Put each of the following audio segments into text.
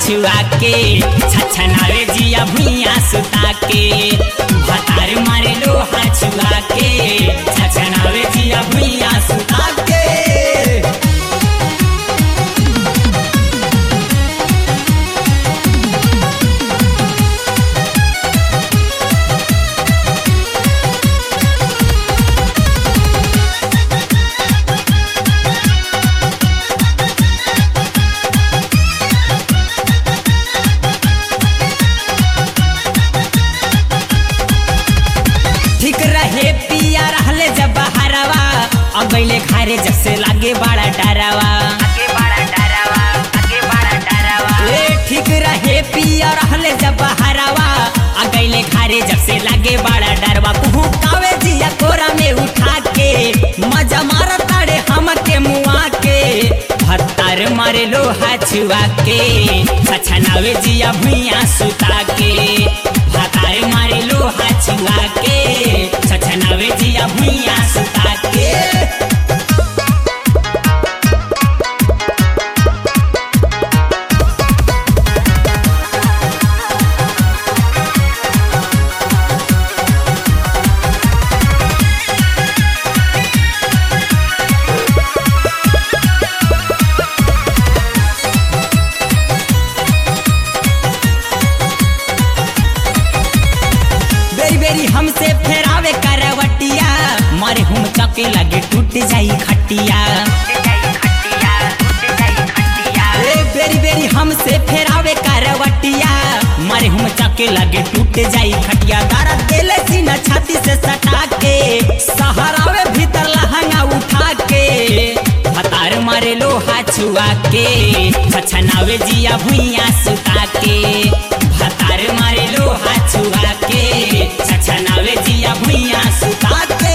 छुआ के छछनावे जिया भुइया सुता के भतार मारे लोहा छुआ के छछनावे जिया भुइया सुता के ठीक रहे पिया रहले जब बहारवा अब गईले खारे जब से लागे बड़ा डरावा आगे बड़ा डरावा आगे बड़ा डरावा ए ठीक रहे पिया रहले जब बहारवा आ गईले खारे जब से लागे बड़ा डरवा कुहू कावे जिया कोरा में उठा के मजा मार ताड़े हम के मुआ के भत्तार मारे लोहा छुआ के छछनावे जिया भुइया सुता के भतार मारे लोहा छुआ के छछनावे जिया भुइया सुता के बेरी बेरी हमसे फेरावे करवटिया मारे हम चके लगे टूट जाई खटिया टूट जाई खटिया टूट जाई खटिया ए बेरी बेरी हमसे फेरावे करवटिया मारे हम चके लगे टूट जाई खटिया दारा देले सीना छाती से सटा के सहारावे भीतर लहंगा उठा के हतार मारे लोहा छुआ के छछनावे जिया भुइया सुता के हतार मारे लोहा छुआ के छछनावे जिया भुइया सुता के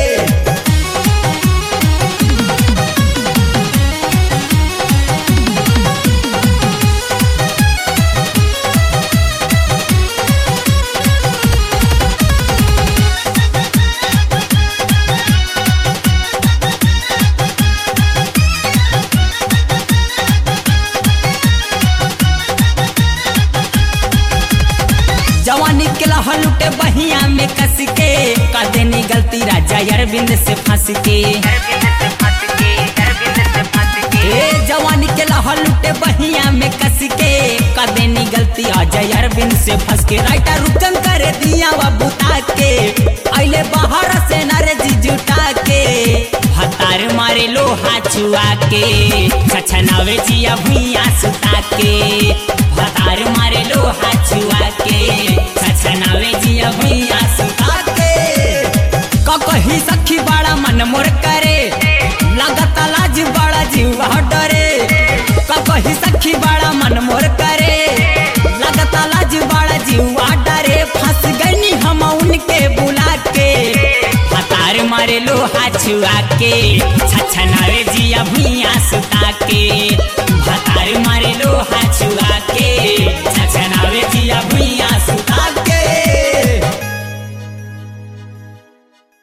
जवानी के लहर लुटे बहिया में कस के कर देनी गलती राजा अरविंद से फंस के अरविंद से फंस के अरविंद से फंस के ए जवानी के लहर लुटे बहिया में कस के कर देनी गलती अजय अरविंद से फंस के राइटर रुकन करे दिया वा बुता के अइले बाहर से नरे जी जुटा के हतार मारे लोहा छुआ के छछनावे जिया भुइया सुता के हतार मारे लोहा छुआ के छछनावे जिया भुइया सुता के क कही सखी बड़ा मन मोर करे लगत लाज बड़ा जीव डरे क कही सखी बड़ा मन मोर करे लगत लाज बड़ा जीव डरे फंस गनी हम उनके बुला के हतार मारे लोहा छुआ के छछनावे जिया भुइया सुता के